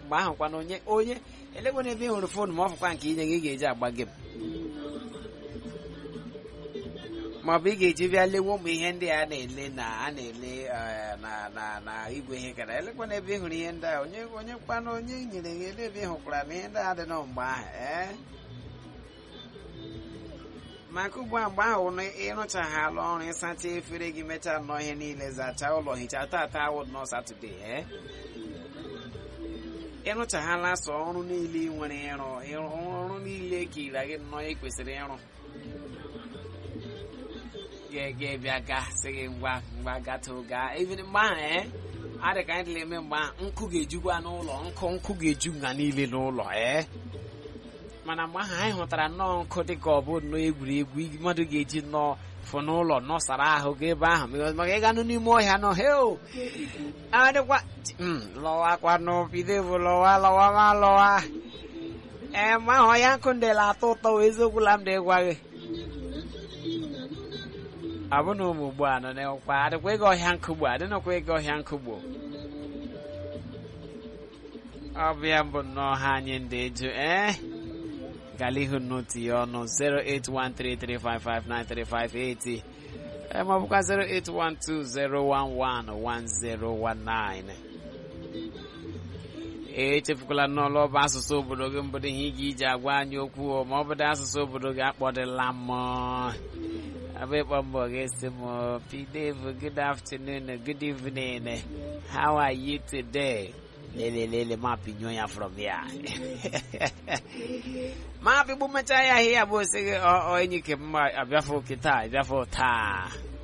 mgbe ahụ kwana onye onye elekwana ebe ị hụrụ foonu ma ọ fụkwa nke inye gị ị ga-eji agba gem maọbụ ị ga-eji bịa lewe ụmụ ihe ndị a na-ele na a na-ele eh, na na na igwe ihe kara elekwana ebe ị hụrụ ihe ndị a onye onye kwana onye nyere gị ele ebe ị hụkwara na ihe ndị a dị nọ mgbe ahụ ee maka ugbu a mgbe ahụ na ịrụchaghala ọrụ ịsacha efere gị mechaa nnọọ ihe niile zachaa ụlọ hichaa tata awụ nọ satọde ee ịrụchaghala sọ ọrụ niile ị nwere ịrụ ịrụ ọrụ niile ka ira gị nnọọ ị kwesịrị ịrụ ga bịa ga sị gị ngwa ngwa gatụ gaa even mgbe ahụ ee adị ka anyị dịla eme mgbe ahụ nkụ ga-ejukwa n'ụlọ nkụ nkụ ga-eju nga niile n'ụlọ ee mana mgbe ahụ anyị hụtara nnọọ nkụ dị ka ọ bụ nnọọ egwuregwu igi- mmadụ ga-eji nnọọ fụ n'ụlọ nọsara ahụ ga ebe ahụ because maka ịganụ n'ime ọhịa nọ heo adịkwa Mm, lọwakwanụ bido bụ lọwa lọwa ma lọwa ee mgbe ahụ ọhịa nkụ ndela atọ ụtọ wee eziokwu la m dị gwa gị ọ bụ na ụmụ ugbu a nọ n'ekwa adịkwa ịga ọhịa nkụ gbo adịnọkwa ịga ọhịa nkụ gbo ọ bụ ya bụ nnọọ ha anyị ndị eju ee gala ihu n'otu ya ọnụ 08133559358 ee ma ọ bụkwa 08120111019 echefukwala n'ọlụ ọba asụsụ obodo gị mbụdo ihe ị ga-iji agwa anyị okwu o, ma ọ bụdo asụsụ obodo gị akpọdịla m abụ ịkpọ mbọ gị si m pdave good afternoon good evening how are you today lelelele ma pinyo ya from here ma pigbu mechaa ya ahịa ya bụ osi gị ọ ọ enyi ke mma abịafụ kịta abịafụ taa